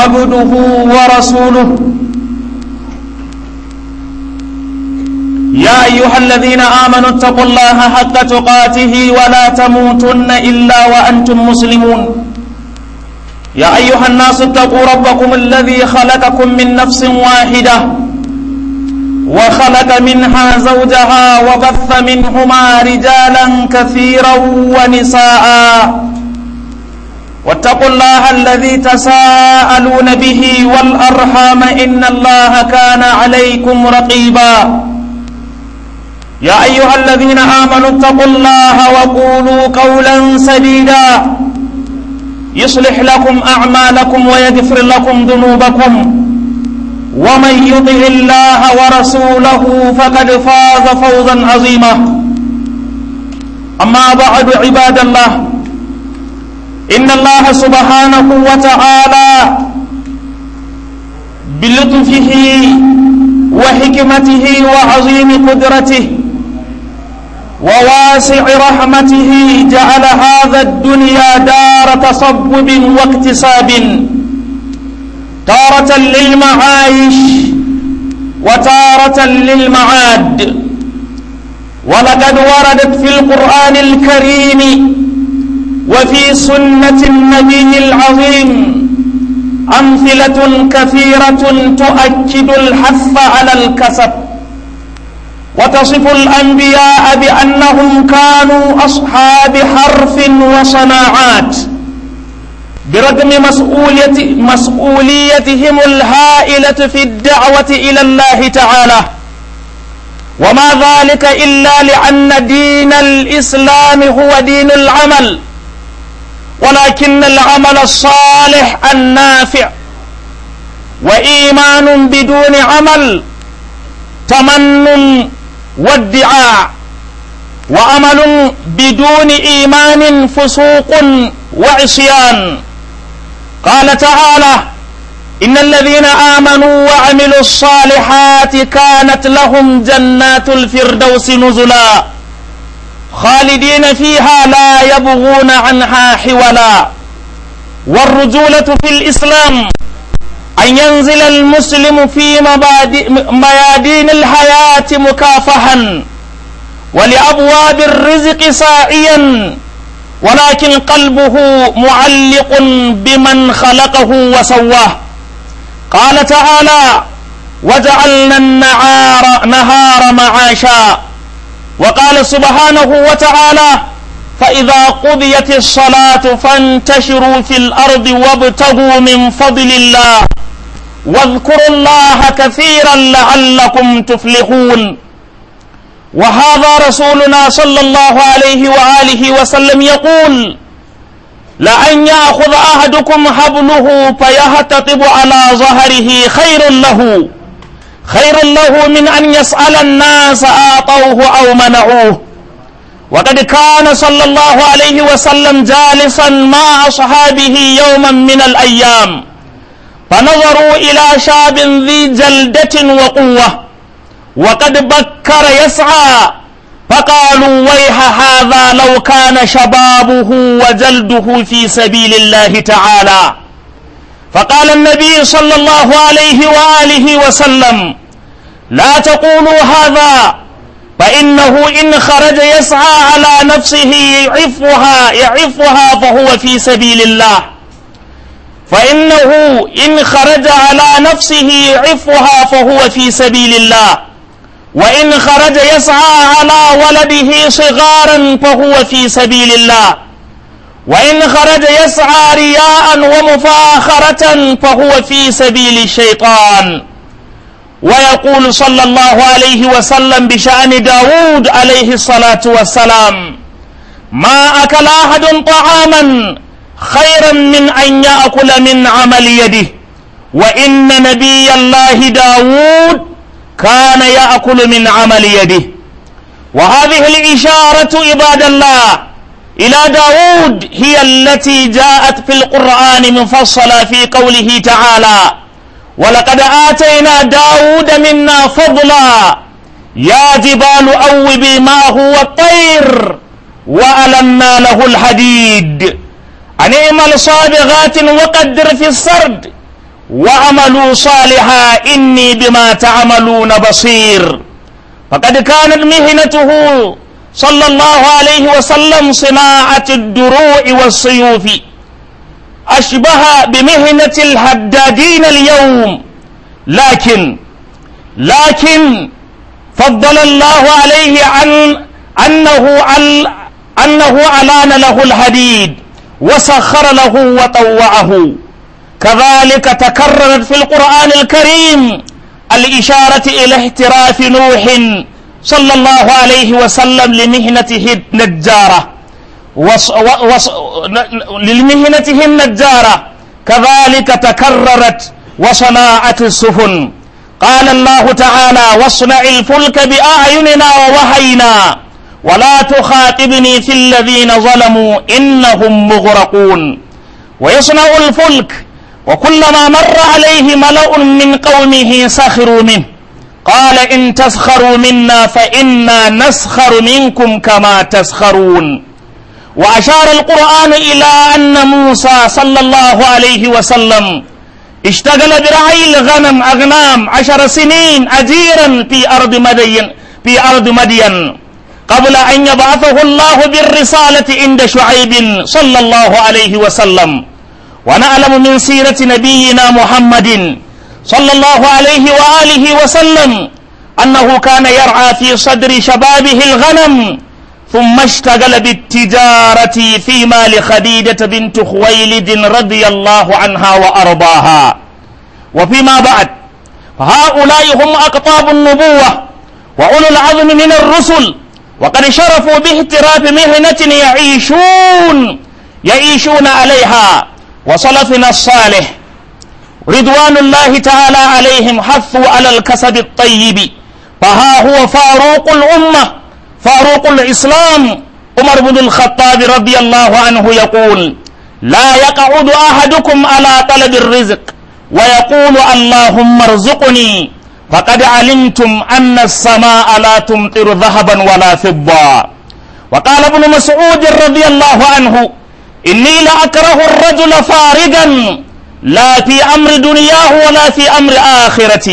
عبده ورسوله يا أيها الذين آمنوا اتقوا الله حق تقاته ولا تموتن إلا وأنتم مسلمون يا أيها الناس اتقوا ربكم الذي خلقكم من نفس واحدة وخلق منها زوجها وبث منهما رجالا كثيرا ونساء واتقوا الله الذي تساءلون به والأرحام إن الله كان عليكم رقيبا يا أيها الذين آمنوا اتقوا الله وقولوا قولا سديدا يصلح لكم أعمالكم ويغفر لكم ذنوبكم ومن يطع الله ورسوله فقد فاز فوزا عظيما أما بعد عباد الله إن الله سبحانه وتعالى بلطفه وحكمته وعظيم قدرته وواسع رحمته جعل هذا الدنيا دار تصبب واكتساب تارة للمعايش وتارة للمعاد ولقد وردت في القرآن الكريم وفي سنة النبي العظيم أمثلة كثيرة تؤكد الحث على الكسب وتصف الأنبياء بأنهم كانوا أصحاب حرف وصناعات برغم مسؤولية مسؤوليتهم الهائلة في الدعوة إلى الله تعالى وما ذلك إلا لأن دين الإسلام هو دين العمل ولكن العمل الصالح النافع وإيمان بدون عمل تمن وادعاء وعمل بدون إيمان فسوق وعصيان قال تعالى إن الذين آمنوا وعملوا الصالحات كانت لهم جنات الفردوس نزلا خالدين فيها لا يبغون عنها حولا والرجولة في الإسلام أن ينزل المسلم في ميادين الحياة مكافحا ولأبواب الرزق ساعيا ولكن قلبه معلق بمن خلقه وسواه قال تعالى وجعلنا النهار نهار معاشا وقال سبحانه وتعالى فإذا قضيت الصلاة فانتشروا في الأرض وابتغوا من فضل الله واذكروا الله كثيرا لعلكم تفلحون وهذا رسولنا صلى الله عليه وآله وسلم يقول لأن يأخذ أحدكم حبله فيهتطب على ظهره خير له خير له من أن يسأل الناس أعطوه أو منعوه وقد كان صلى الله عليه وسلم جالسا مع أصحابه يوما من الأيام فنظروا إلى شاب ذي جلدة وقوة وقد بكر يسعى فقالوا ويح هذا لو كان شبابه وجلده في سبيل الله تعالى فقال النبي صلى الله عليه وآله وسلم لا تقولوا هذا فإنه إن خرج يسعى على نفسه يعفها يعفها فهو في سبيل الله فإنه إن خرج على نفسه يعفها فهو في سبيل الله وإن خرج يسعى على ولده صغارا فهو في سبيل الله وإن خرج يسعى رياء ومفاخرة فهو في سبيل الشيطان ويقول صلى الله عليه وسلم بشأن داود عليه الصلاة والسلام ما أكل أحد طعاما خيرا من أن يأكل من عمل يده وإن نبي الله داود كان يأكل من عمل يده وهذه الإشارة عباد الله إلى داود هي التي جاءت في القرآن مفصلة في قوله تعالى ولقد آتينا داود منا فضلا يا جبال أوبي معه والطير وألنا له الحديد أن اعمل صابغات وقدر في السرد واعملوا صالحا إني بما تعملون بصير فقد كانت مهنته صلى الله عليه وسلم صناعة الدروع والسيوف أشبه بمهنة الحدادين اليوم لكن لكن فضل الله عليه عن أنه عن أنه ألان له الحديد وسخر له وطوعه كذلك تكررت في القرآن الكريم الإشارة إلى احتراف نوح صلى الله عليه وسلم لمهنته النجارة وص وص لمهنته النجارة كذلك تكررت وصناعة السفن قال الله تعالى واصنع الفلك بأعيننا ووحينا ولا تخاطبني في الذين ظلموا إنهم مغرقون ويصنع الفلك وكلما مر عليه ملأ من قومه سخروا منه قال إن تسخروا منا فإنا نسخر منكم كما تسخرون وأشار القرآن إلى أن موسى صلى الله عليه وسلم اشتغل برعي الغنم أغنام عشر سنين أجيرا في أرض مدين في أرض مدين قبل أن يبعثه الله بالرسالة عند شعيب صلى الله عليه وسلم ونعلم من سيرة نبينا محمد صلى الله عليه وآله وسلم أنه كان يرعى في صدر شبابه الغنم ثم اشتغل بالتجارة في مال خديجة بنت خويلد رضي الله عنها وأرضاها وفيما بعد فهؤلاء هم أقطاب النبوة وأولو العظم من الرسل وقد شرفوا باهتراف مهنة يعيشون يعيشون عليها وصلفنا الصالح رضوان الله تعالى عليهم حثوا على الكسب الطيب فها هو فاروق الأمة فاروق الإسلام عمر بن الخطاب رضي الله عنه يقول لا يقعد أحدكم على طلب الرزق ويقول اللهم ارزقني فقد علمتم أن السماء لا تمطر ذهبا ولا فضة وقال ابن مسعود رضي الله عنه إني لأكره الرجل فارغا لا في أمر دنياه ولا في أمر آخرته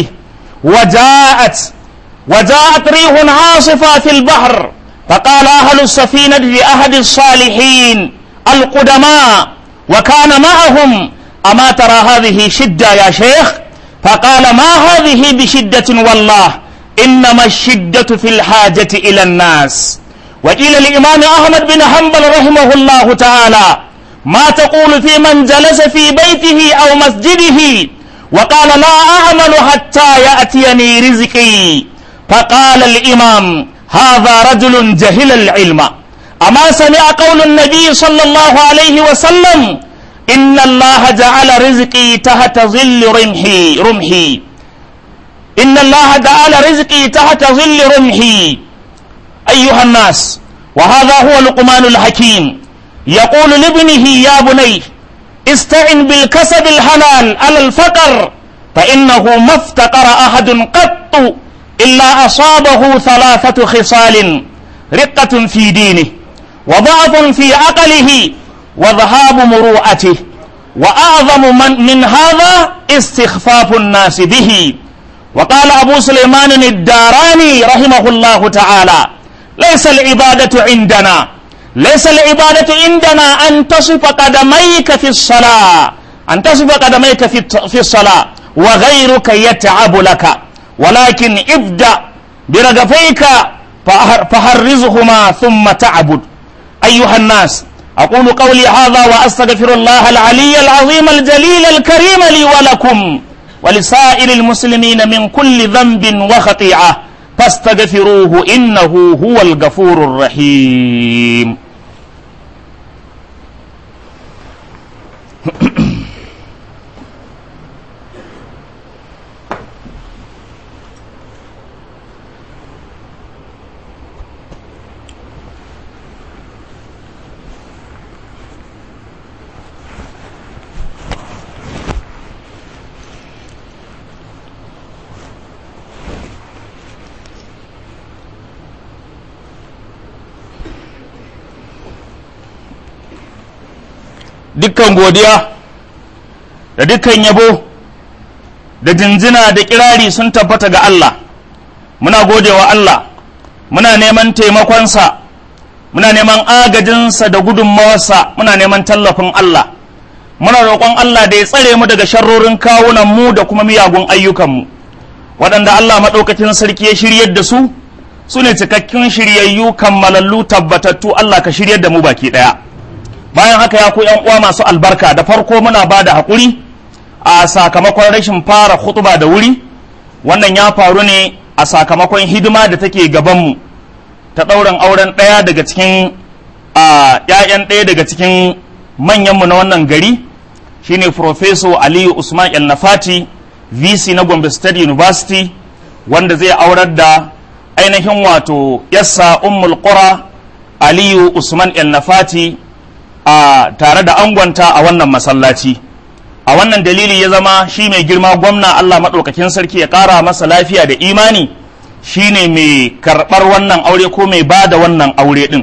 وجاءت وجاءت ريح عاصفة في البحر فقال أهل السفينة لأحد الصالحين القدماء وكان معهم أما ترى هذه شدة يا شيخ فقال ما هذه بشدة والله إنما الشدة في الحاجة إلى الناس وقيل الإمام أحمد بن حنبل رحمه الله تعالى ما تقول في من جلس في بيته أو مسجده وقال لا أعمل حتى يأتيني رزقي فقال الإمام هذا رجل جهل العلم أما سمع قول النبي صلى الله عليه وسلم إن الله جعل رزقي تحت ظل رمحي رمحي إن الله جعل رزقي تحت ظل رمحي أيها الناس وهذا هو لقمان الحكيم يقول لابنه يا بني استعن بالكسب الحلال على الفقر فإنه ما افتقر أحد قط إلا أصابه ثلاثة خصال رقة في دينه وضعف في عقله وذهاب مروءته وأعظم من, من هذا استخفاف الناس به وقال أبو سليمان الداراني رحمه الله تعالى ليس العبادة عندنا ليس العبادة عندنا أن تصف قدميك في الصلاة أن تصف قدميك في في الصلاة وغيرك يتعب لك ولكن ابدأ برغفيك فحرزهما ثم تعبد أيها الناس أقول قولي هذا وأستغفر الله العلي العظيم الجليل الكريم لي ولكم ولسائر المسلمين من كل ذنب وخطيئة فاستغفروه إنه هو الغفور الرحيم dukkan godiya da dukkan yabo da jinjina da kirari sun tabbata ga Allah muna godewa Allah muna neman taimakonsa muna neman agajinsa da gudunmawarsa muna neman tallafin Allah muna roƙon Allah da ya tsare mu daga sharrorin kawunan mu da kuma miyagun ayyukanmu waɗanda Allah maɗaukakin sarki ya shiryar da su su ne cikakkun shiryayyu kammalallu tabbatattu Allah ka shiryar da mu baki ɗaya bayan haka ya ku yan uwa masu albarka da farko muna ba da haƙuri a sakamakon rashin fara hutuba da wuri wannan ya faru ne a sakamakon hidima da take gabanmu ta ɗaurin auren ɗaya daga cikin ‘ya'yan ɗaya daga cikin manyanmu na wannan gari shine Professor Aliyu Usman El Nafati VC na Gombe State University wanda zai aurar da ainihin wato yassa Ummul Qura Aliyu Usman El Nafati a tare da angonta a wannan masallaci a wannan dalili ya zama shi mai girma gwamna Allah maɗaukakin sarki ya ƙara masa lafiya da imani shine mai karɓar wannan aure ko mai ba da wannan aure ɗin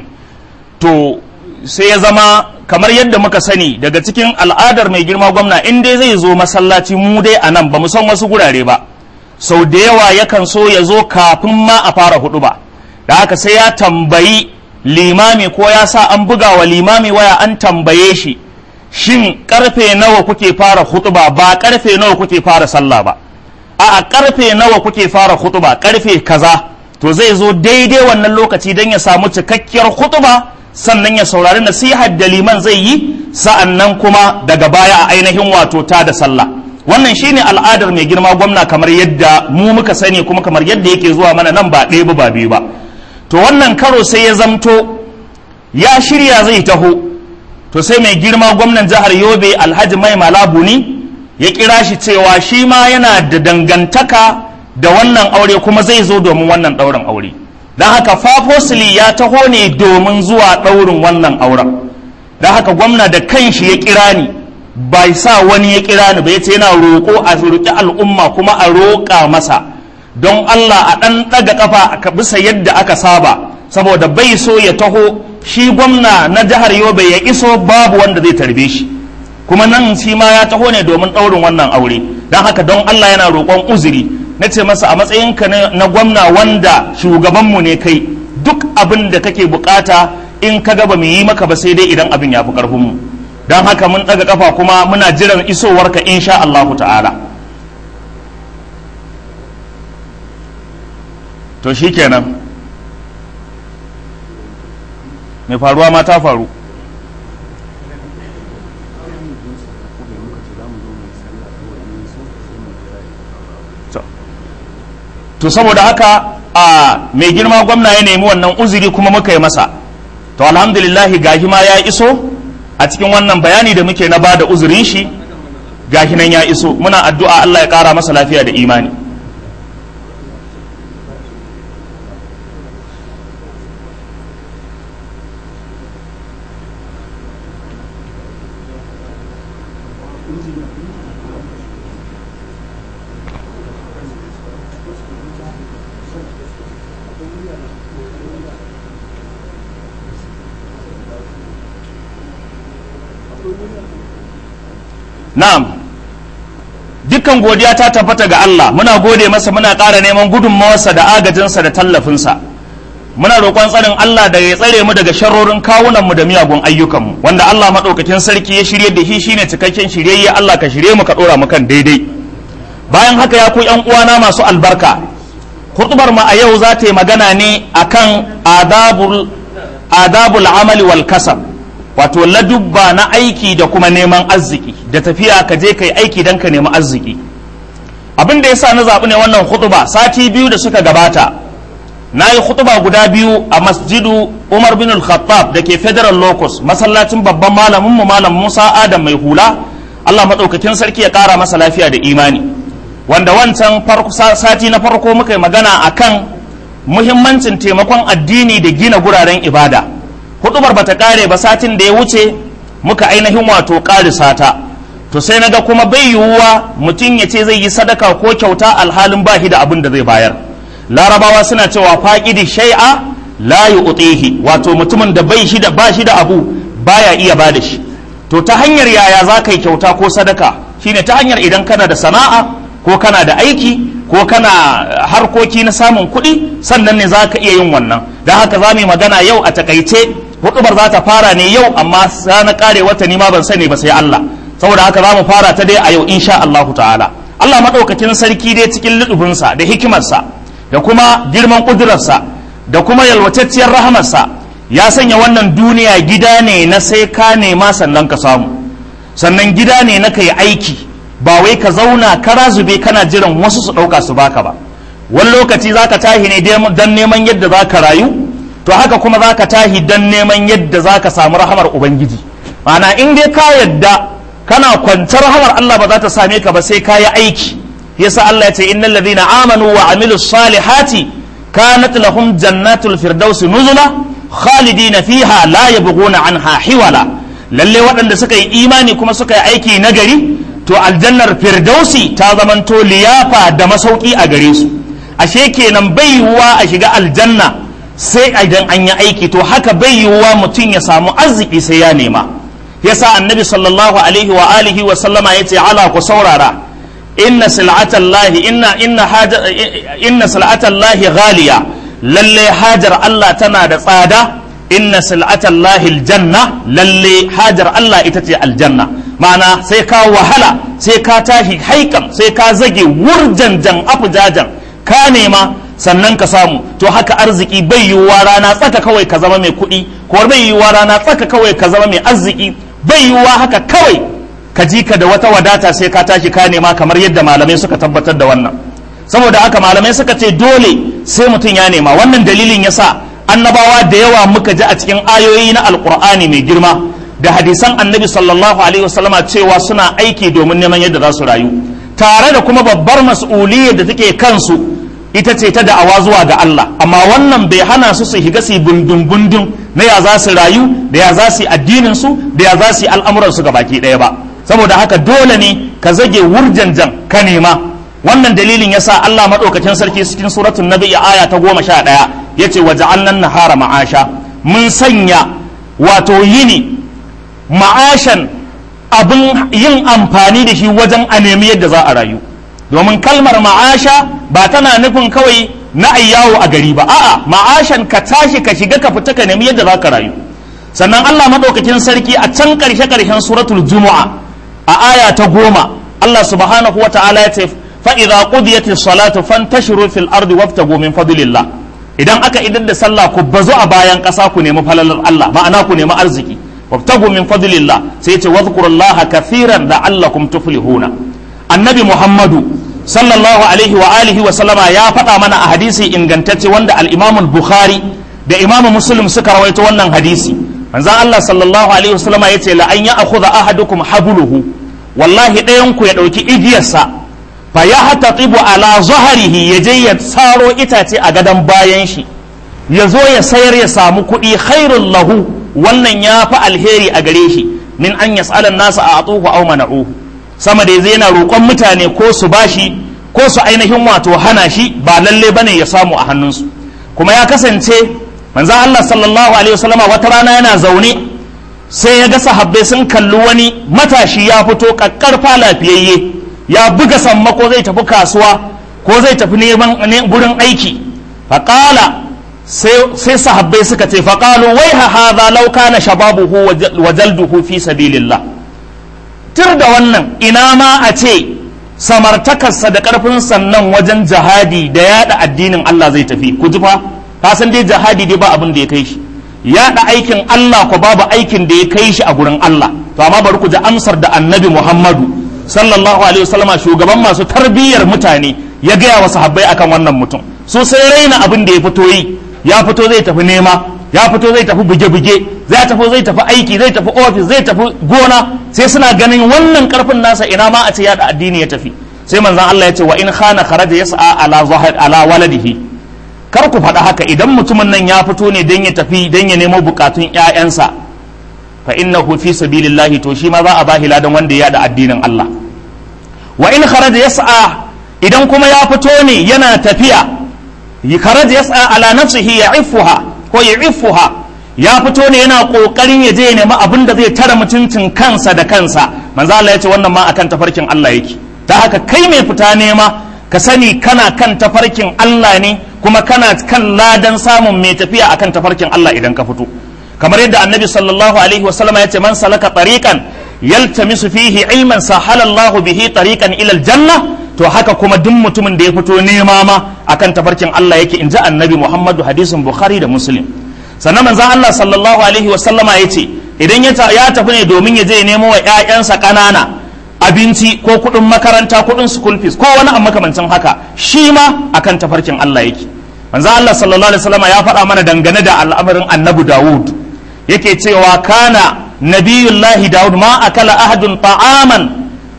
to sai ya zama kamar yadda muka sani daga cikin al'adar mai girma gwamna in dai zai zo masallaci mu dai a nan ba mu san wasu gurare ba sau da yawa yakan so ya zo kafin ma a fara hudu ba da haka sai ya tambayi limami ko ya sa an buga wa limami waya an tambaye shi shin karfe nawa kuke fara hutuba ba karfe nawa kuke fara sallah ba a karfe nawa kuke fara hutuba karfe kaza to zai zo daidai wannan lokaci don ya samu cikakkiyar hutuba sannan ya saurari nasihar da liman zai yi sa'an nan kuma daga baya a ainihin wato ta da sallah wannan shine al'adar mai girma gwamna kamar yadda mu muka sani kuma kamar yadda yake zuwa mana nan ba ɗaya ba biyu ba to wannan karo sai ya zamto ya shirya zai taho to sai mai girma gwamnan jihar yobe alhaji mai malabuni ya kira shi cewa shi ma yana da dangantaka da wannan aure kuma zai zo domin wannan ɗaurin aure don haka fafosili ya taho ne domin zuwa ɗaurin wannan auren don haka gwamna da kanshi ya kira ni bai sa wani ya kira ni ba ya ce yana roƙo a roƙi al'umma kuma a roƙa masa don Allah a ɗan ɗaga ƙafa a bisa yadda aka saba saboda bai so ya taho shi gwamna na jihar Yobe ya iso babu wanda zai tarbe shi kuma nan shi ma ya taho ne domin ɗaurin wannan aure don haka don Allah yana roƙon uzuri na ce masa a matsayinka na gwamna wanda shugabanmu ne kai duk abin da kake bukata in ka gaba mu yi maka ba sai dai idan abin ya fi ƙarfinmu don haka mun ɗaga ƙafa kuma muna jiran isowarka insha Allahu ta'ala to shi kenan mai faruwa ma ta faru to saboda haka a mai girma gwamna ya nemi wannan uzuri kuma muka yi masa to alhamdulillahi gahi ma ya iso a cikin wannan bayani da muke na bada uzurin shi gahi nan ya iso muna addu'a Allah ya kara masa lafiya da imani na'am dukkan godiya ta tabbata ga Allah muna gode masa muna ƙara neman gudunmawarsa da agajinsa da tallafinsa muna roƙon tsarin Allah da ya tsare mu daga sharrorin kawunanmu da miyagun ayyukanmu wanda Allah maɗaukakin sarki ya shirye da shi shine cikakken shiryayye Allah ka shirye mu ka ɗora mu kan daidai bayan haka ya ku ƴan uwana masu albarka hutubar mu a yau za ta yi magana ne akan adabul adabul amali wal kasab wato ladubba na aiki da kuma neman arziki da tafiya ka je kai aiki don ka nemi arziki abin da yasa na zaɓi ne wannan hutuba sati biyu da suka gabata na yi hutuba guda biyu a masjidu umar bin al-khattab da ke federal locus masallacin babban malaminmu malam musa adam mai hula allah maɗaukakin sarki ya ƙara masa lafiya da imani wanda wancan sati na farko muka yi magana akan muhimmancin taimakon addini da gina guraren ibada hudubar bata kare ba satin da ya wuce muka ainihin wato karisa ta to sai naga kuma bai yiwuwa mutum ya ce zai yi sadaka ko kyauta alhalin ba shi da abin da zai bayar larabawa suna cewa faƙidi shai'a la yu'tihi wato mutumin da bai shi da ba shi da abu baya iya ba da shi to ta hanyar yaya za ka yi kyauta ko sadaka shine ta hanyar idan kana da sana'a ko kana da aiki ko kana harkoki na samun kuɗi sannan ne za ka iya yin wannan don haka za mu yi magana yau a takaice hudubar za ta fara ne yau amma na kare wata ni ma ban sani ba sai Allah saboda haka za mu fara ta dai a yau insha Allahu ta'ala Allah maɗaukakin sarki dai cikin ludubinsa da hikimarsa da kuma girman ƙudurarsa da kuma yalwatacciyar rahamarsa ya sanya wannan duniya gida ne na sai ka nema sannan ka samu sannan gida ne na kai aiki ba wai ka zauna kara zube kana jiran wasu su ɗauka su baka ba wani lokaci za ka tahi ne don neman yadda za ka rayu to haka kuma za ka tahi don neman yadda za ka samu rahamar ubangiji ma'ana in dai ka yadda kana kwantar rahamar Allah ba za ta same ka ba sai ka yi aiki yasa Allah ya ce innal ladhina amanu wa amilus salihati kanat lahum jannatul firdausi nuzula khalidina fiha la yabghuna anha hiwala lalle waɗanda suka yi imani kuma suka yi aiki nagari to aljannar firdausi ta zamanto liyafa da masauki a gare su ashe kenan bai yiwuwa a shiga aljanna sai idan an yi aiki to haka bai yiwuwa mutum ya samu arziki sai ya nema yasa annabi sallallahu alaihi wa alihi wa sallama yace ala ku saurara inna sil'atallahi inna inna haja inna sil'atallahi ghaliya lalle hajar Allah tana da tsada inna sil'atallahi aljanna lalle hajar Allah ita ce aljanna ma'ana sai ka wahala sai ka tashi haikan sai ka zage wurjanjan afujajan ka nema sannan ka samu to haka arziki bai yiwuwa rana tsaka kawai ka zama mai kuɗi ko bai yiwuwa rana tsaka kawai ka zama mai arziki bai yiwuwa haka kawai ka ji ka da wata wadata sai ka tashi ka nema kamar yadda malamai suka tabbatar da wannan saboda haka malamai suka ce dole sai mutum ya nema wannan dalilin yasa annabawa da yawa muka ji a cikin ayoyi na alkur'ani mai girma da hadisan annabi sallallahu alaihi wasallama cewa suna aiki domin neman yadda za su rayu tare da kuma babbar mas'uliyyar da take kansu ita ce ta da'awa zuwa ga Allah amma wannan bai hana su su higa su bundun bundun na ya za su rayu da ya za su yi addinin su da ya za su yi al'amuran su baki ɗaya ba saboda haka dole ne ka zage wurjanjan ka nema wannan dalilin yasa Allah madaukakin sarki cikin suratul nabi aya ta goma sha ɗaya yace waja'alnan nahara ma'asha mun sanya wato yini ma'ashan abin yin amfani da shi wajen a nemi yadda za a rayu domin kalmar ma'asha ba tana nufin kawai na ayyawo a gari ba a'a ma'ashan ka tashi ka shiga ka fita ka nemi yadda za ka rayu sannan Allah madaukakin sarki a can karshe karshen suratul jumu'a a aya ta goma Allah subhanahu wa ta'ala ya ce fa idza qudiyatis salatu fantashiru fil ardi wabtagu min fadlillah idan aka idan da sallah ku bazu a bayan ƙasa ku nemi falalar Allah ma'ana ku nemi arziki wabtagu min fadlillah sai ce wadhkurullaha kathiran la'allakum tuflihuna annabi muhammadu sallallahu alaihi wa alihi wa sallama ya faɗa mana a hadisi ingantacce wanda al-imam bukhari da imam muslim suka rawaito wannan hadisi manzon Allah sallallahu alaihi wa sallama yace la an ya'khudha ahadukum habluhu wallahi ɗayan ku ya ɗauki igiyarsa fa ya hatatibu ala zaharihi ya je ya tsaro itace a gadon bayan shi ya zo ya sayar ya samu kuɗi khairul lahu wannan ya fi alheri a gare shi min an yas'alan nasa a atuhu aw mana'uhu sama da zai yana roƙon mutane ko su bashi ko su ainihin wato hana shi ba lalle bane ya samu a hannunsu kuma ya kasance manzon Allah sallallahu alaihi wasallama wata rana yana zaune sai ya ga sahabbai sun kalli wani matashi ya fito kakkarfa lafiyayye ya buga sammako zai tafi kasuwa ko zai tafi neman gurin aiki faƙala sai sahabbai suka ce faƙalu wai ha hadha law kana shababuhu wa jalduhu fi sabilillah tir da wannan ina ma a ce samartakarsa da ƙarfin sannan wajen jihadi da yada addinin Allah zai tafi ku ji fa ka san dai jihadi dai ba abin da ya kai shi yada aikin Allah ko babu aikin da ya kai shi a gurin Allah to amma bari ku ji amsar da annabi Muhammadu sallallahu alaihi wasallama shugaban masu tarbiyyar mutane ya gaya wa sahabbai akan wannan mutum su sai raina abin da ya fito yi ya fito zai tafi nema ya fito zai tafi buge-buge zai tafi zai tafi aiki zai tafi ofis zai tafi gona sai suna ganin wannan karfin nasa ina ma a ce yada addini ya tafi sai manzon Allah ya ce wa in khana kharaja yas'a ala zahir ala waladihi kar ku faɗa haka idan mutumin nan ya fito ne dan ya tafi dan ya nemo bukatun ƴaƴansa fa innahu fi sabilillahi to shi ma za a bahi ladan wanda ya da addinin Allah wa in kharaja yas'a idan kuma ya fito ne yana tafiya kharaja yas'a ala nafsihi ya'ifuha ko ya'ifuha ya fito ne yana kokarin ya je ya nemi abin da zai tara mutuncin kansa da kansa manzo Allah ya ce wannan ma akan tafarkin Allah yake ta haka kai mai fita nema ka sani kana kan tafarkin Allah ne kuma kana kan ladan samun mai tafiya akan tafarkin Allah idan ka fito kamar yadda annabi sallallahu alaihi wasallama ya ce man salaka tariqan yaltamisu fihi ilman sahala Allahu bihi tariqan ila aljanna to haka kuma duk mutumin da ya fito nema ma akan tafarkin Allah yake inji annabi Muhammadu hadisin Bukhari da Muslim sannan manzon Allah sallallahu alaihi wasallama ya ce idan ya tafi ne domin ya je nemo wa ƴaƴansa ƙanana abinci ko kuɗin makaranta kuɗin school fees ko wani a makamancin haka shi ma akan tafarkin Allah yake manzo Allah sallallahu alaihi wasallam ya faɗa mana dangane da al'amarin annabi Dawud yake cewa kana nabiyullahi Dawud ma akala ahadun ta'aman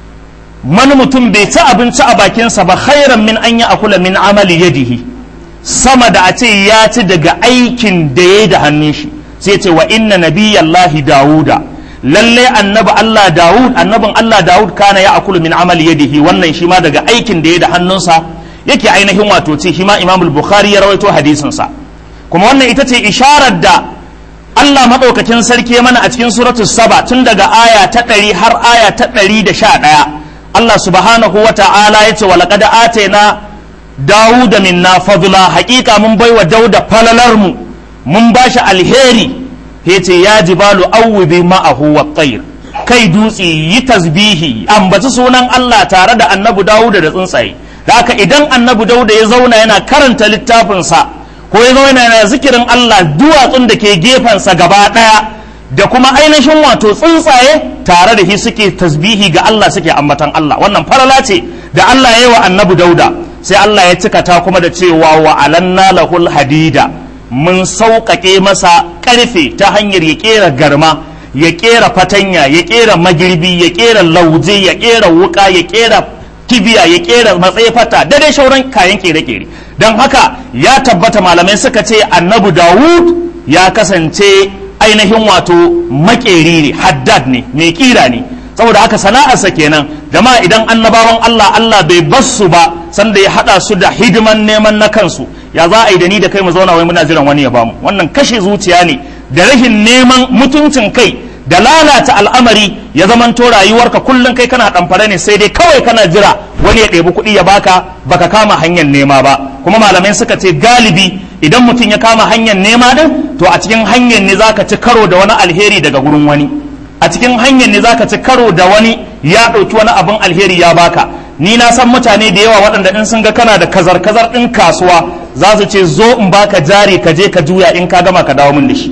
man mutum bai ci abinci a bakinsa ba khairan min an ya akula min amali yadihi sama da a ce ya ci daga aikin da ya da hannun shi sai ce wa inna nabiyallahi Dawuda lalle annabi Allah Dawud annabin Allah Dawud kana ya akulu min amali yadihi wannan shi ma daga aikin da ya da hannunsa yake ainihin wato ce shi ma Imam Bukhari ya rawaito hadisin sa kuma wannan ita ce isharar da Allah madaukakin sarki mana a cikin suratu saba tun daga aya ta ɗari har aya ta ɗari da sha ɗaya Allah subhanahu wa ta'ala ya ce wa laqad atayna Dawuda minna fadla haƙiƙa mun baiwa Dauda falalar mu mun bashi alheri yace ya jibalu awwibi ma'ahu wa tayr kai dutse yi tasbihi ambaci sunan Allah tare da annabi Dawuda da tsuntsaye haka idan annabi Dawuda ya zauna yana karanta littafinsa ko ya zauna yana zikirin Allah duwatsun da ke gefensa gaba daya da kuma ainihin wato tsuntsaye tare da shi suke tasbihi ga Allah suke ambatan Allah wannan farala ce da Allah ya yi wa annabi Dawuda sai Allah ya cika ta kuma da cewa wa alanna lahul hadida mun sauƙaƙe masa ƙarfe ta hanyar ya ƙera garma ya ƙera fatanya ya ƙera magirbi ya ƙera lauje ya ƙera wuƙa ya ƙera kibiya ya ƙera matsayifata da dai shauran kayan ƙere-ƙere don haka ya tabbata malamai suka ce annabi dawud ya kasance ainihin wato maƙeri ne haddad ne mai ƙira ne saboda haka sana'arsa kenan jama'a idan annabawan allah allah bai bassu ba sanda ya haɗa su da hidiman neman na kansu ya za a yi da ni da kai mu zauna wai muna jiran wani ya bamu wannan kashe zuciya ne da rashin neman mutuncin kai da lalata al'amari ya zamanto rayuwarka kullum kai kana ɗamfare ne sai dai kawai kana jira wani ya ɗebi kuɗi ya baka baka kama hanyar nema ba kuma malamai suka ce galibi idan mutum ya kama hanyar nema din to a cikin hanyar ne zaka ci karo da wani alheri daga gurin wani a cikin hanyar ne zaka ci karo da wani ya ɗauki wani abin alheri ya baka ni na san mutane da yawa waɗanda in sun ga kana da kazar-kazar ɗin kasuwa za su ce zo in baka jari ka je ka juya in ka gama ka dawo min da shi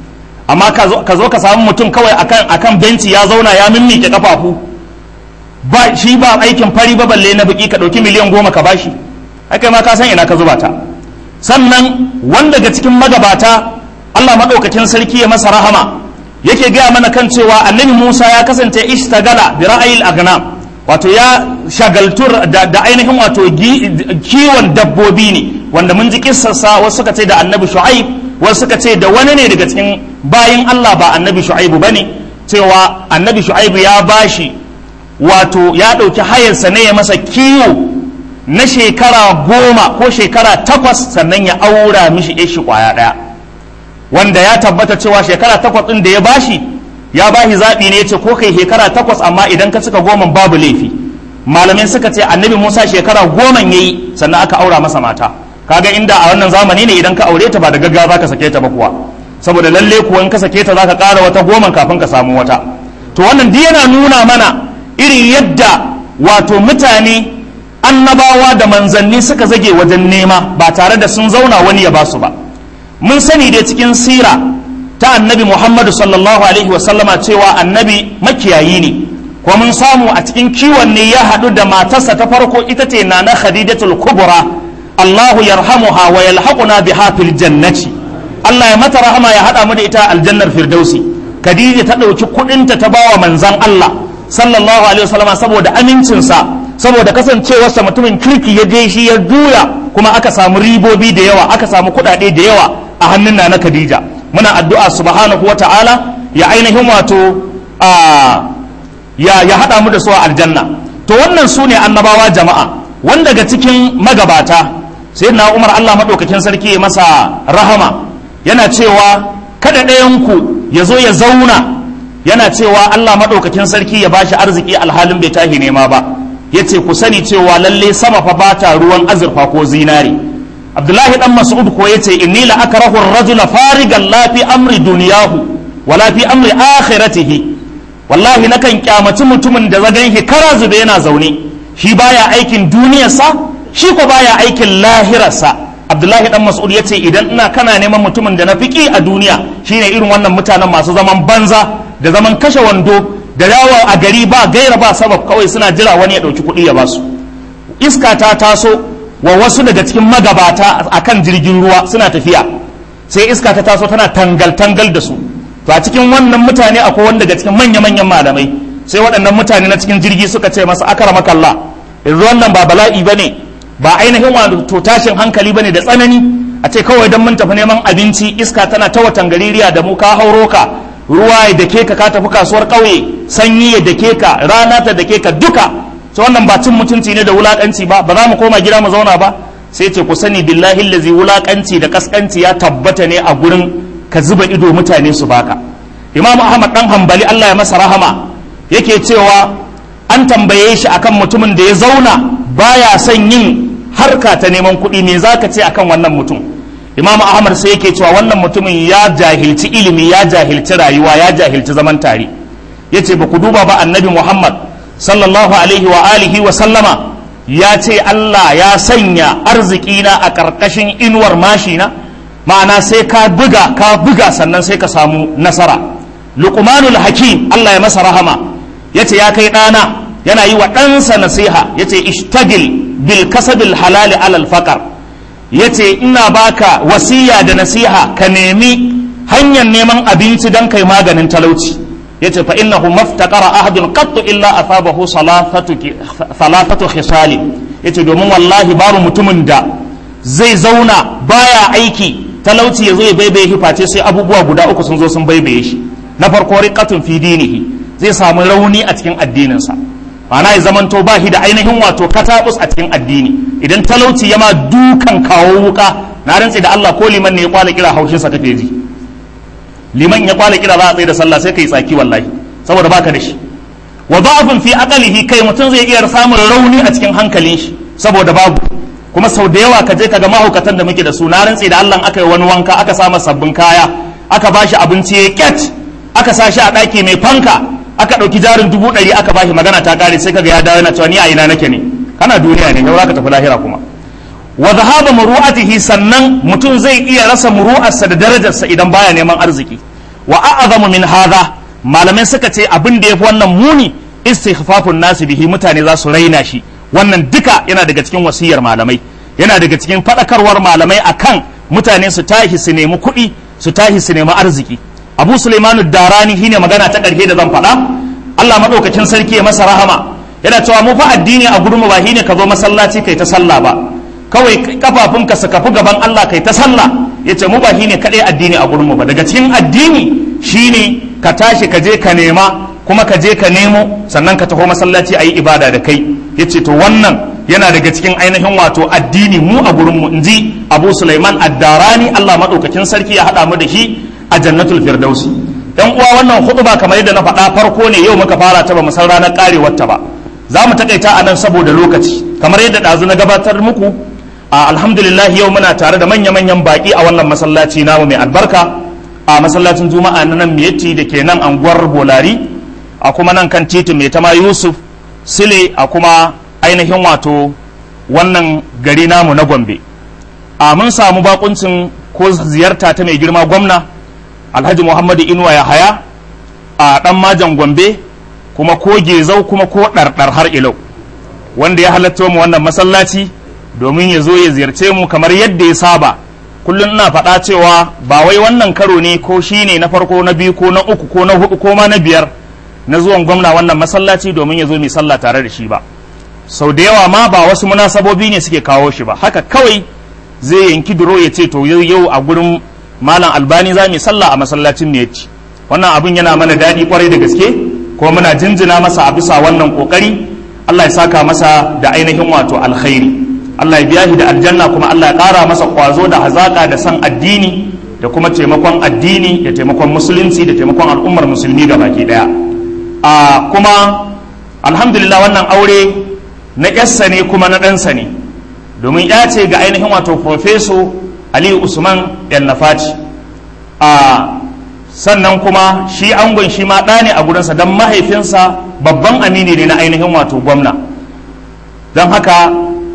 amma ka zo ka samu mutum kawai akan akan benci ya zauna ya mimmike kafafu ba shi ba aikin fari ba balle na biki ka ɗauki miliyan goma ka bashi haka ma ka san ina ka zuba ta sannan wanda daga cikin magabata Allah maɗaukakin sarki ya masa rahama yake gaya mana kan cewa annabi Musa ya kasance ishtagala bi ra'ayil agnam wato ya shagaltur da, da ainihin wato kiwon dabbobi ne wanda mun ji kissarsa wasu suka ce da annabi shu'aib wasu suka ce da wani ne daga cikin bayin Allah ba annabi shu'aibu bane cewa annabi shu'aibu ya bashi wato ya ɗauki hayarsa ne ya masa kiwo na shekara goma ko shekara takwas sannan ya aura mishi shi kwaya ɗaya wanda ya tabbata cewa shekara takwas ɗin da ya bashi ya bashi zaɓi ne ya ce ko kai shekara takwas amma idan ka cika goma babu laifi malamai suka ce annabi musa shekara goma ya yi sannan aka aura masa mata kaga inda a wannan zamani ne idan ka aure ta ba da gaggawa za ka sake ta ba kuwa saboda lalle kuwa in ka sake ta za ka ƙara wata goma kafin ka samu wata to wannan duk yana nuna mana irin yadda wato mutane annabawa da manzanni suka zage wajen nema ba tare da sun zauna wani ya ba su ba mun sani dai cikin sira ta annabi muhammadu sallallahu alaihi wasallama cewa annabi makiyayi ne ko mun samu a cikin kiwon ne ya haɗu da matarsa ta farko ita ce na na khadijatul kubra allahu yarhamuha wa yalhaquna biha fil jannati allah ya mata rahama ya haɗa mu da ita aljannar firdausi khadija ta ɗauki kuɗinta ta bawa manzan allah sallallahu alaihi wasallama saboda amincinsa saboda kasancewarsa mutumin kirki ya je shi ya juya kuma aka samu ribobi da yawa aka samu kuɗaɗe da yawa a hannun na na khadija muna addu'a subhanahu wa ta'ala ya ainihin wato ya ya haɗa mu da su a aljanna to wannan su ne annabawa jama'a wanda daga cikin magabata sai na umar allah maɗaukakin sarki ya masa rahama yana cewa kada ɗayanku ya zo ya zauna yana cewa allah maɗaukakin sarki ya bashi arziki alhalin bai tahi nema ba yace ku sani cewa lalle sama fa bata ruwan azurfa ko zinari abdullahi dan mas'ud ko yace inni la akrahu ar-rajula farigan la fi amri dunyahu wala fi amri akhiratihi wallahi nakan kyamaci mutumin da zagan shi kara zube yana zaune shi baya aikin duniyarsa shi ko baya aikin lahirarsa abdullahi dan mas'ud yace idan ina kana neman mutumin da na fiki a duniya shine irin wannan mutanen masu zaman banza da zaman kashe wando da yawo a gari ba gaira ba sabab kawai suna jira wani ya dauki kuɗi ya basu iska ta taso wa wasu daga cikin magabata akan jirgin ruwa suna tafiya sai iska ta taso tana tangal tangal da su to a cikin wannan mutane akwai wanda daga cikin manya manyan malamai sai waɗannan mutane na cikin jirgi suka ce masa akramakallah yanzu wannan ba bala'i bane ba ainihin wato tashin hankali bane da tsanani a ce kawai don mun tafi neman abinci iska tana ta watan gaririya da mu ka hauro ka ruwa ya dake ka ka tafi kasuwar ƙauye sanyi ya dake ka rana ta dake ka duka sai wannan ba cin mutunci ne da wulakanci ba ba za mu koma gida mu zauna ba sai ce ku sani billahi lazi wulakanci da kaskanci ya tabbata ne a gurin ka zuba ido mutane su baka imam ahmad dan hambali Allah ya masa rahama yake cewa an tambaye shi akan mutumin da ya zauna baya son yin harka ta neman kuɗi me za ka ce akan wannan mutum imam ahmad sai yake cewa wannan mutumin ya jahilci ilimi ya jahilci rayuwa ya jahilci zaman tare yace ba ku duba ba annabi muhammad sallallahu alaihi wa alihi wa sallama ya ce allah ya sanya arzikina a ƙarƙashin inuwar mashina ma'ana sai ka buga ka buga sannan sai ka samu nasara luqmanul hakim allah ya masa rahama yace ya kai ɗana yana yi wa ɗansa nasiha yace ishtagil bil kasabil halali alal faqar yace ina baka wasiya da nasiha ka nemi hanyar neman abinci don kai maganin talauci yace fa innahu maftaqara ahadun qattu illa asabahu salafatu salafatu khisali yace domin wallahi babu mutumin da zai zauna baya aiki talauci yazo ya baibaye shi face sai abubuwa guda uku sun zo sun baibaye shi na farko riqatun fi dinihi zai samu rauni a cikin addininsa ma'ana ya zamanto ba shi da ainihin wato katabus a cikin addini idan talauci ya ma dukan kawo wuka na rantsi da Allah ko liman ne ya kwala kira haushinsa kake ji liman ya kwala kira za a tsaye da sallah sai kai tsaki wallahi saboda baka da shi wa da'afun fi aqalihi kai mutum zai iya samun rauni a cikin hankalin shi saboda babu kuma sau da yawa ka je ka ga mahaukatan da muke da su na rantsi da Allah aka yi wani wanka aka sa masa sabbin kaya aka bashi abinci ya kyat aka sa shi a ɗaki mai fanka aka ɗauki jarin dubu ɗari aka bashi magana ta ƙare sai kaga ya dawo yana cewa ni a ina nake ne kana duniya ne yau ka tafi lahira kuma wa zahaba muru'atihi sannan mutum zai iya rasa muru'arsa da darajarsa idan baya neman arziki wa a'zamu min hadha malamai suka ce abin da yafi wannan muni istighfafun nasi bihi mutane za su raina shi wannan duka yana daga cikin wasiyar malamai yana daga cikin faɗakarwar malamai akan mutane su tashi su nemi kuɗi su tashi su nemi arziki abu suleimanu darani shine magana ta ƙarshe da zan faɗa allah maɗaukacin sarki ya masa rahama yana cewa mu fa addini a gurinmu ba shine ka zo masallaci kai ta sallah ba kawai kafafunka su kafi gaban allah kai ta sallah ya ce mu ba shine kaɗai addini a gurinmu ba daga cikin addini shine ka tashi ka je ka nema kuma ka je ka nemo sannan ka taho masallaci a yi ibada da kai ya ce to wannan yana daga cikin ainihin wato addini mu a gurinmu in ji abu suleiman addarani allah maɗaukakin sarki ya haɗa mu da shi a jannatul firdausi dan uwa wannan hutuba kamar yadda na faɗa farko ne yau muka fara ta ba mu san ranar karewar ta ba za mu takaita a nan saboda lokaci kamar yadda ɗazu na gabatar muku a alhamdulillah yau muna tare da manya-manyan baƙi a wannan masallaci namu mai albarka a masallacin juma'a na nan miyatti da ke nan anguwar bolari a kuma nan kan titin mai tama yusuf sile a kuma ainihin wato wannan gari namu na gombe a mun samu bakuncin ko ziyarta ta mai girma gwamna alhaji muhammadu inuwa ya haya a dan majan gombe kuma ko gezau kuma ko ɗarɗar har ilau wanda ya halatta mu wannan masallaci domin ya zo ya ziyarce mu kamar yadda ya saba kullum ina faɗa cewa ba wai wannan karo ne ko shi ne na farko na biyu ko na uku ko na hudu ko ma na biyar na zuwan gwamna wannan masallaci domin ya zo mai sallah tare da shi ba sau da yawa ma ba wasu munasabobi ne suke kawo shi ba haka kawai zai yanki duro ya ce to yau a gurin malam albani za mu sallah a masallacin ne ci wannan abin yana mana daɗi kwarai da gaske ko muna jinjina masa a bisa wannan kokari Allah ya saka masa da ainihin wato alkhairi Allah ya biya shi da aljanna kuma Allah ya ƙara masa kwazo da hazaka da san addini da kuma taimakon addini da taimakon musulunci da taimakon al'ummar musulmi ga baki daya a kuma alhamdulillah wannan aure na ƙyarsa ne kuma na ɗansa ne domin ya ce ga ainihin wato profeso aliyu usman yan nafaci a sannan kuma shi angon shi ma ɗa ne a gurinsa don mahaifinsa babban amini ne na ainihin wato gwamna don haka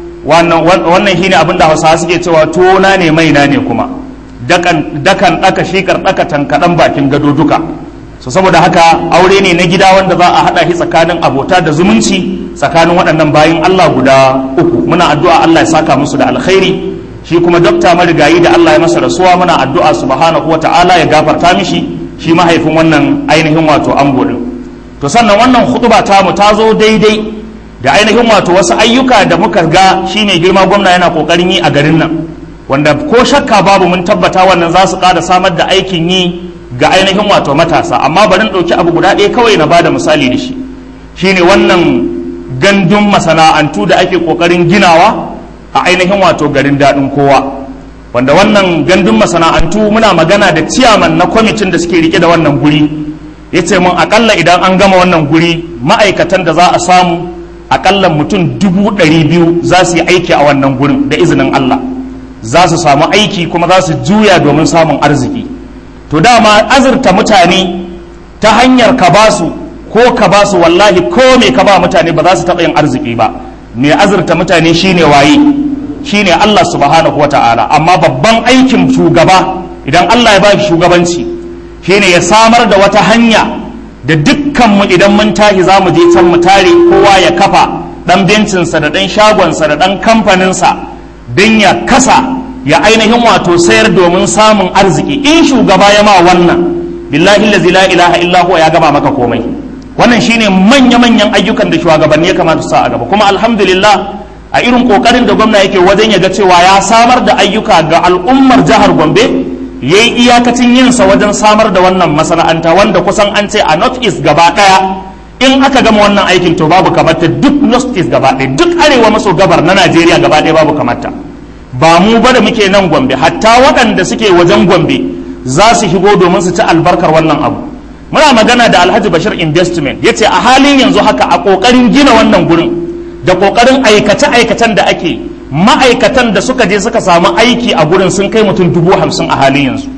wannan shi ne abinda hausawa suke cewa tona ne maina ne kuma dakan ɗaka shikar ɗaka tankaɗan bakin gado duka so saboda haka aure ne na gida wanda za a haɗa shi tsakanin abota da zumunci tsakanin waɗannan bayan Allah guda uku muna addu'a Allah ya saka musu da alkhairi shi kuma dokta marigayi da Allah ya masa rasuwa muna addu'a subhanahu wa ta'ala ya gafarta mishi shi mahaifin wannan ainihin wato ango din to sannan wannan hutuba ta mu ta zo daidai da ainihin wato wasu ayyuka da muka ga shi mai girma gwamna yana kokarin yi a garin nan wanda ko shakka babu mun tabbata wannan za su ƙara samar da aikin yi ga ainihin wato matasa amma bari in ɗauki abu guda ɗaya kawai na bada misali da shi shine wannan gandun masana'antu da ake kokarin ginawa a ainihin wato garin daɗin kowa wanda wannan gandun masana'antu muna magana da ciyaman na kwamitin da suke rike da wannan guri ya ce mun akalla idan an gama wannan guri ma'aikatan da za a samu akalla mutum dubu ɗari biyu za su yi aiki a wannan gurin da izinin Allah za su samu aiki kuma za su juya domin samun arziki to dama azurta mutane ta hanyar ka basu ko ka ba su wallahi ko me ka ba mutane ba za su taɓa yin arziki ba me azurta mutane shine waye shine Allah subhanahu wa ta'ala amma babban aikin shugaba idan Allah ya ba shi shugabanci shine ya samar da wata hanya da dukkanmu idan mun tashi za mu je can mu tare kowa ya kafa dan bencinsa da dan shagonsa da dan kamfaninsa don ya kasa ya ainihin wato sayar domin samun arziki in shugaba ya ma wannan billahi la ilaha illa huwa ya gama maka komai wannan shine manya-manyan ayyukan da shugabanni ya kamata su sa a gaba kuma alhamdulillah a irin kokarin da gwamna yake wajen ya ga cewa ya samar da ayyuka ga al'ummar jihar gombe ya yi iyakacin yinsa wajen samar da wannan masana'anta wanda kusan an ce a north east gaba daya in aka gama wannan aikin to babu kamata duk north east gaba daya duk arewa maso gabar na najeriya gaba daya babu kamata ba mu ba da muke nan gombe hatta waɗanda suke wajen gombe za su shigo domin su ci albarkar wannan abu muna magana da alhaji bashir investment ya ce a halin yanzu haka a ƙoƙarin gina wannan gurin da ƙoƙarin aikace-aikacen da ake ma'aikatan da suka je suka samu aiki a gurin sun kai mutum dubu hamsin a halin yanzu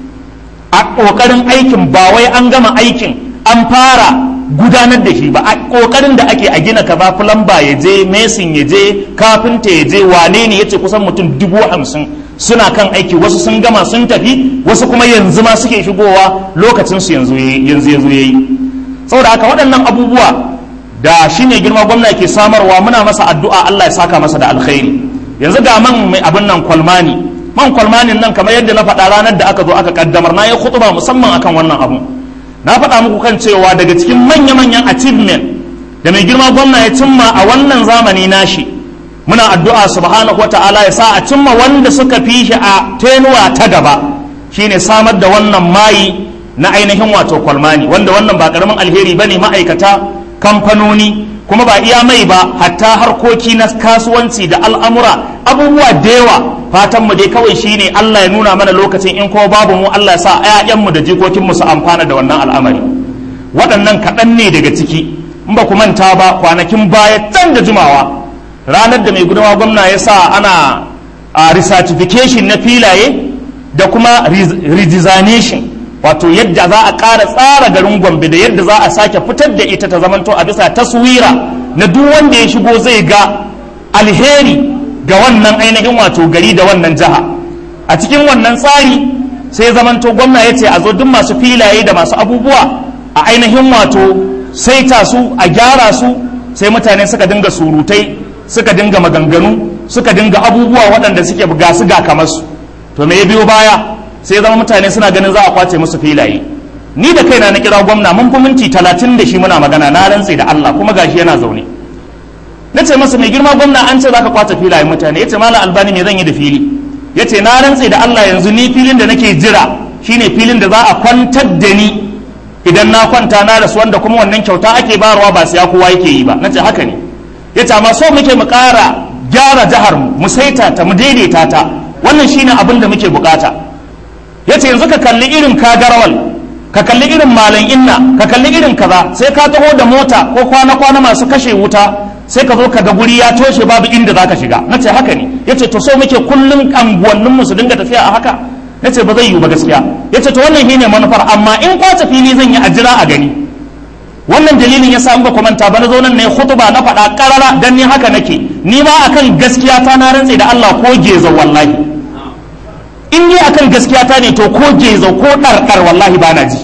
a ƙoƙarin aikin ba wai an gama aikin an fara gudanar da shi ba a ƙoƙarin da ake a gina kaza fulamba ya je mesin ya je kafinta ya je wane ne ya ce kusan mutum dubu hamsin suna kan aiki wasu sun gama sun tafi wasu kuma yanzu ma suke shigowa lokacin su yanzu yanzu yanzu yayi saboda haka waɗannan abubuwa da shi ne girma gwamna ke samarwa muna masa addu'a Allah ya saka masa da alkhairi yanzu ga man mai abin nan kwalmani man kwalmanin nan kamar yadda na faɗa ranar da aka zo aka kaddamar na yi khutba musamman akan wannan abu na faɗa muku kan cewa daga cikin manya-manyan achievement da mai girma gwamna ya cimma a wannan zamani nashi muna addu'a subhanahu wata'ala ya sa a cimma wanda suka fi shi a tenuwa ta gaba shine samar da wannan mayi na ainihin wato kwalmani wanda wannan ba karamin alheri bane ma'aikata kamfanoni kuma ba iya mai ba hatta harkoki na kasuwanci da al'amura abubuwa da yawa fatan mu dai kawai shine Allah ya nuna mana lokacin in kuma babu mu Allah ya sa ƴaƴanmu da jikokinmu su amfana da wannan al'amari waɗannan kaɗan ne daga ciki in ba ku manta ba kwanakin baya can da jimawa ranar da mai gudawa gwamna ya sa ana a recertification na filaye da kuma redesignation wato yadda za a ƙara tsara garin gombe da yadda za a sake fitar da ita ta zamanto a bisa taswira na duk wanda ya shigo zai ga alheri ga wannan ainihin wato gari da wannan jiha a cikin wannan tsari sai zamanto gwamna ya ce a zo duk masu filaye da masu abubuwa a ainihin wato saita su a gyara su sai mutane suka dinga surutai suka dinga maganganu suka dinga abubuwa waɗanda suke ga su ga kamar su to me ya biyo baya sai zama mutane suna ganin za a kwace musu filaye ni da kaina na kira gwamna mun fi minti talatin da shi muna magana na rantse da Allah kuma gashi yana zaune na ce masa mai girma gwamna an ce zaka kwace filaye mutane yace malam albani me zan yi da fili yace na rantse da Allah yanzu ni filin da nake jira shine filin da za a kwantar da ni idan na kwanta na rasu wanda kuma wannan kyauta ake bayarwa ba siya kowa yake yi ba nace haka ne yace amma so muke mu ƙara gyara jihar mu mu saita ta mu daidaita ta wannan shine abin da muke bukata yace yanzu ka kalli irin kagarawal ka kalli irin malam inna ka kalli irin kaza sai ka taho da mota ko kwana kwana masu kashe wuta sai ka zo ka ga guri ya toshe babu inda zaka shiga na ce haka ne ya ce to so muke kullum anguwannin mu su dinga tafiya a haka na ce ba zai yiwu ba gaskiya ya ce to wannan shine manufar amma in kwace fili zan yi a jira a gani wannan dalilin ya sa ba ku manta ba na zo nan ne khutba na faɗa karara dan ni haka nake ni ma akan gaskiya ta na rantse da Allah ko geza wallahi in ni akan gaskiya ta ne to ko geza ko ɗarɗar wallahi ba na ji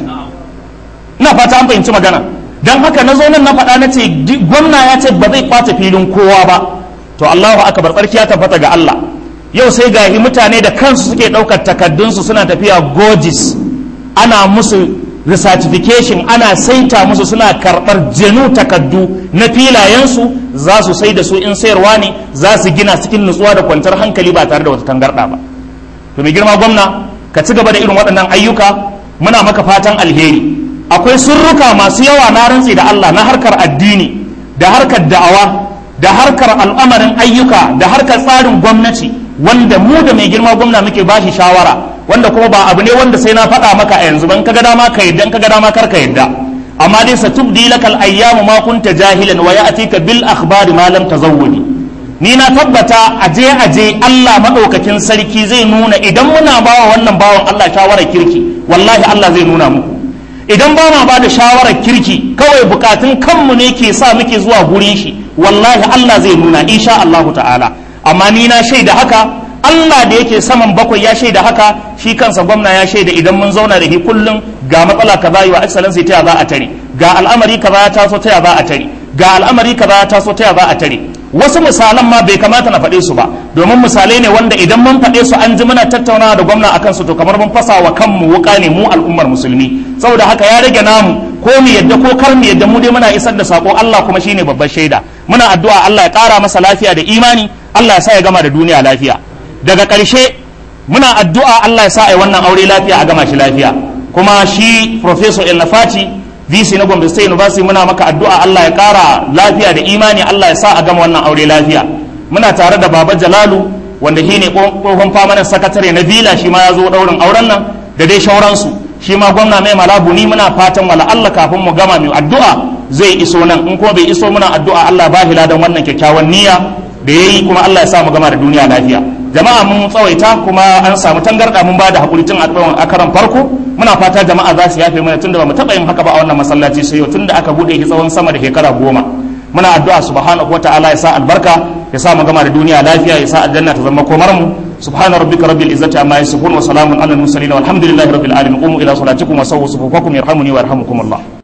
ina fata an fahimci magana dan haka na zo nan na faɗa na ce gwamna ya ce ba zai kwace filin kowa ba to Allahu akbar tsarki ya tabbata ga Allah yau sai gahi mutane da kansu suke ɗaukar takaddunsu suna tafiya gojis ana musu recertification ana saita musu suna karɓar jenu takaddu na filayensu za su sai da su in sayarwa ne za su gina cikin nutsuwa da kwantar hankali ba tare da wata tangarɗa ba to mai girma gwamna ka ci gaba da irin waɗannan ayyuka muna maka fatan alheri akwai surruka masu yawa na rantsi da Allah na harkar addini da harkar da'awa da harkar al'amarin ayyuka da harkar tsarin gwamnati wanda mu da mai girma gwamna muke bashi shawara wanda kuma ba abu ne wanda sai na faɗa maka a yanzu ban kaga dama ka yadda kaga dama kar ka yadda amma dai sa tubdi lakal ayyamu ma kunta jahilan wa ya'tika bil akhbari ma lam tazawwadi ni na tabbata aje aje Allah madaukakin sarki zai nuna idan muna bawa wannan bawan Allah shawarar kirki wallahi Allah zai nuna muku idan ba ma ba da shawarar kirki kawai bukatun kanmu ne ke sa muke zuwa gurin shi wallahi Allah zai nuna insha Allahu ta'ala amma ni na shaida haka Allah da yake saman bakwai ya shaida haka shi kansa gwamna ya shaida idan mun zauna da shi kullum ga matsala kaza yi wa excellency ta za a tare ga al'amari kaza ya taso ta za a tare ga al'amari kaza ya taso ta za a tare wasu misalan ma bai kamata na faɗe su ba domin misalai ne wanda idan mun faɗe su an ji muna tattaunawa da gwamna akan su to kamar mun fasa wa kanmu wuka ne mu al'ummar musulmi saboda haka ya rage namu ko mu yadda ko kar mu yadda mu dai muna isar da sako Allah kuma shine babbar shaida muna addu'a Allah ya ƙara masa lafiya da imani Allah ya sa ya gama da duniya lafiya daga ƙarshe muna addu'a Allah ya sa ai wannan aure lafiya a gama shi lafiya kuma shi professor El Nafati VC na Gombe State University muna maka addu'a Allah ya ƙara lafiya da imani Allah ya sa a gama wannan aure lafiya muna tare da Baba Jalalu wanda shi ne tsohon famanin sakatare na Vila shi ma ya zo ɗaurin auren nan da dai shauransu shi ma gwamna mai malabu ni muna fatan wala Allah kafin mu gama mai addu'a zai iso nan in kuma bai iso muna addu'a Allah ba hila don wannan kyakkyawan niyya da yayi kuma Allah ya sa mu gama da duniya lafiya jama'a mun tsawaita kuma an samu tangarda mun ba da hakuri tun a karan farko muna fata jama'a za su yafe mana tunda ba mu taɓa yin haka ba a wannan masallaci sai yau tunda aka bude shi tsawon sama da shekara goma muna addu'a subhanahu wataala ya sa albarka ya sa mu gama da duniya lafiya ya sa aljanna ta zama komar mu subhana rabbika rabbil izzati amma yasifun wa salamun alal mursalin walhamdulillahi rabbil alamin qumu ila salatikum wa sawwu sufufakum yarhamuni wa yarhamukum Allah